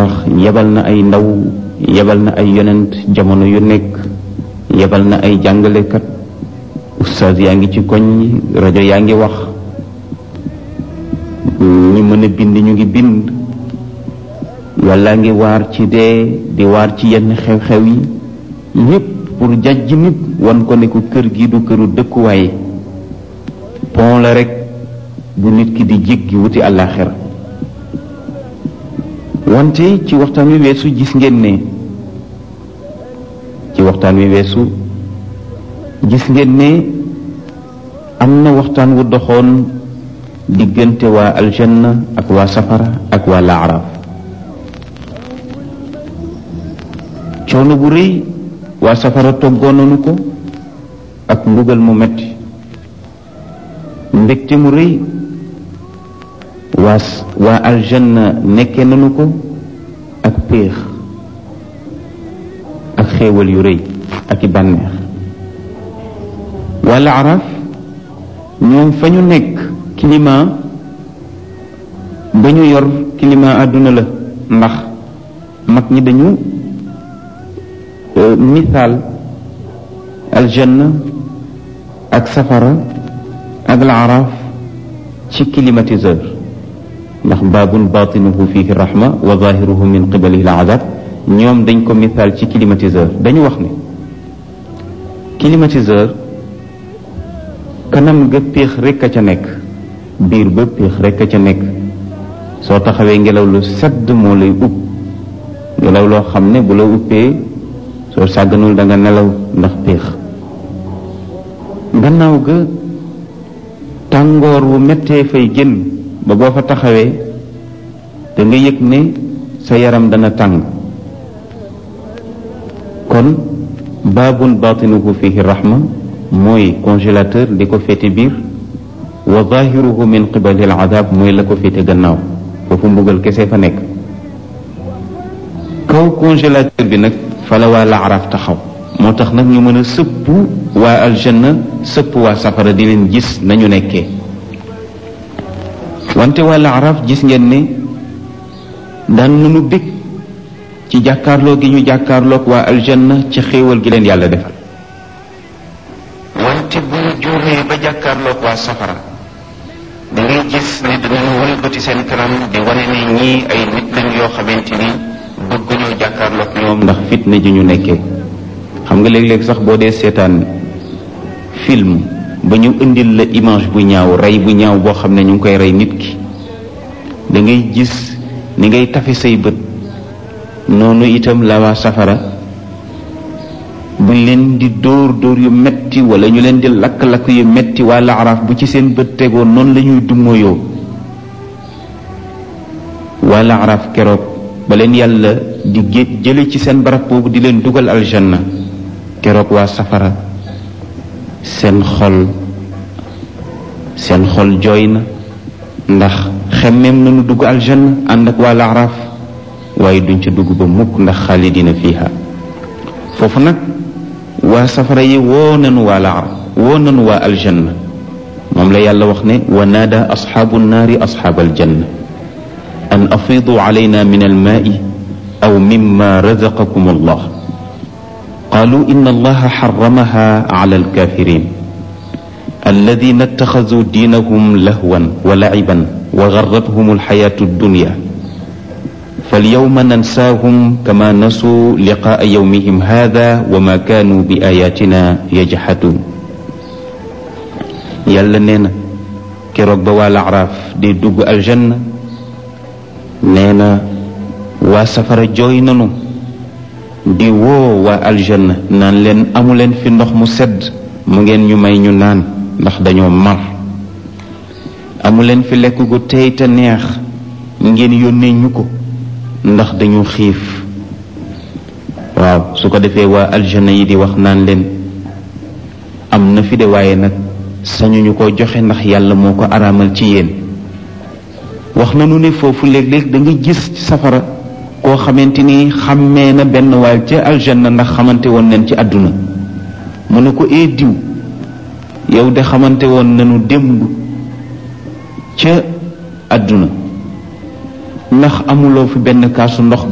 wax yebal na ay ndaw yebal na ay yonent jamono yu nekk yebal na ay jàngalekat ustaas yaa ngi ci koñ rajo yaa ngi wax ñi mën a bind ñu ngi bind yàlla ngi waar ci dee di waar ci yenn xew-xew yi yépp pour jàjj nit wan ko ne ko kër gi du këru dëkkuwaay pont la rek bu nit ki di jéggi wuti àllaaxira wante ci waxtaan wi weesu gis ngeen ne ci waxtaan wi weesu gis ngeen ne am na waxtaan wu doxoon diggante waa aljanna ak waa safara ak waa laaraaf coono bu rëy waa safara toggoon nañu ko ak mbugal mu metti mbégte mu rëy waa waa aljanna nekke nañu ko ak péex ak xéewal yu rëy ak i bànneex waa laaraaf ñoom fa ñu nekk climat ba ñu yor climat àdduna la ndax mag ñi dañu misaal aljanna ak safara ak laaraaf ci climatiseur ndax baabun baatinuhu fihi rahma wa zahiruhu min qibalihi alazab ñoom dañ ko misaal ci climatiseur dañu wax ne climatiseur kanam ga péex rekk a ca nekk biir ba péex rekk a ca nekk soo taxawee ngelaw lu sedd moo lay upp ngelaw loo xam ne bu la uppee soo sàgganul da nga nelaw ndax péex gannaaw ga tàngoor wu mettee fay génn ba boo fa taxawee da nga yëg ne sa yaram dana tàng kon baabun baatinuhu fihi rahma mooy congélateur li ko féete biir wa zahiruhu min qibali al adab mooy la ko féete gannaaw foofu mbugal kese fa nekk kaw congélateur bi nag fala waa laaraaf taxaw moo tax nag ñu mën a sëpp waa aljanna sëpp waa safara di leen gis nañu nekkee wante waa laaraaf gis ngeen ne daan nañu bég ci jàkkaarloo gi ñu jàkkaarloog waa aljanna ci xéewal gi leen yàlla defal wante bu ñu juumee ba jàkkaarloog waa safara da ngay gis ne danañu walbati seen kanam di wane ne ñii ay nit lañ yoo xamante ni bëgguñoo jàkkaarloog ñoom ndax fitna ji ñu nekkee xam nga léeg-léeg sax boo dee seetaan film ba ñu indil la image bu ñaaw rey bu ñaaw boo xam ne ñu ngi koy rey nit ki da ngay gis ni ngay tafe say bët noonu itam la waa safara buñ leen di dóor dóor yu metti wala ñu leen di lakk-lakk yu metti waa laaraaf bu ci seen bët tegoo noonu la ñuy dummoyoo waa laaraaf keroog ba leen yàlla di gé jële ci seen barab boobu di leen dugal aljanna keroog waa safara seen xol seen xol jooy na ndax xemmeem nañu dugg aljanna ànd ak waa laaraaf waaye duñ ca dugg ba mukk ndax xaalidina fiha foofu nag waa safara yi woo nanu waa laaraaf woo nanu waa aljanna moom la yàlla wax ne wa naada asxaabu nnaari asxaab aljanna an afiidu alayna min almaai aw mimma razaqakum allah qaalu inna allaha xaramaha ala alkafirin alladina ittaxazuu diinahum lahwan wa laciban wa garrathum alxayaatu addunya فاليوم ننساهم كما نسوا لقاء يومهم هذا وما كانوا بآياتنا يجحدون يلا نينا كروك بوا الأعراف دي دوغ الجنة نينا waa safara jooy nanu di woo waa aljanna naan leen amu leen fi ndox mu sedd mu ngeen ñu may ñu naan ndax dañoo mar amu leen fi lekk gu tey te neex ngeen yónnee ñu ko ndax dañu xiif waaw su ko defee waa aljanna yi di wax naan leen am na fi de waaye nag sañuñu ko joxe ndax yàlla moo ko araamal ci yéen wax nanu ne foofu léeg-léeg da nga gis ci safara koo xamante ni xàmmee na benn waay ca aljanna ndax xamante woon nañ ci àdduna mu ne ko ee diw yow de xamante woon nañu démb ca àdduna ndax amuloo fi benn kaasu ndox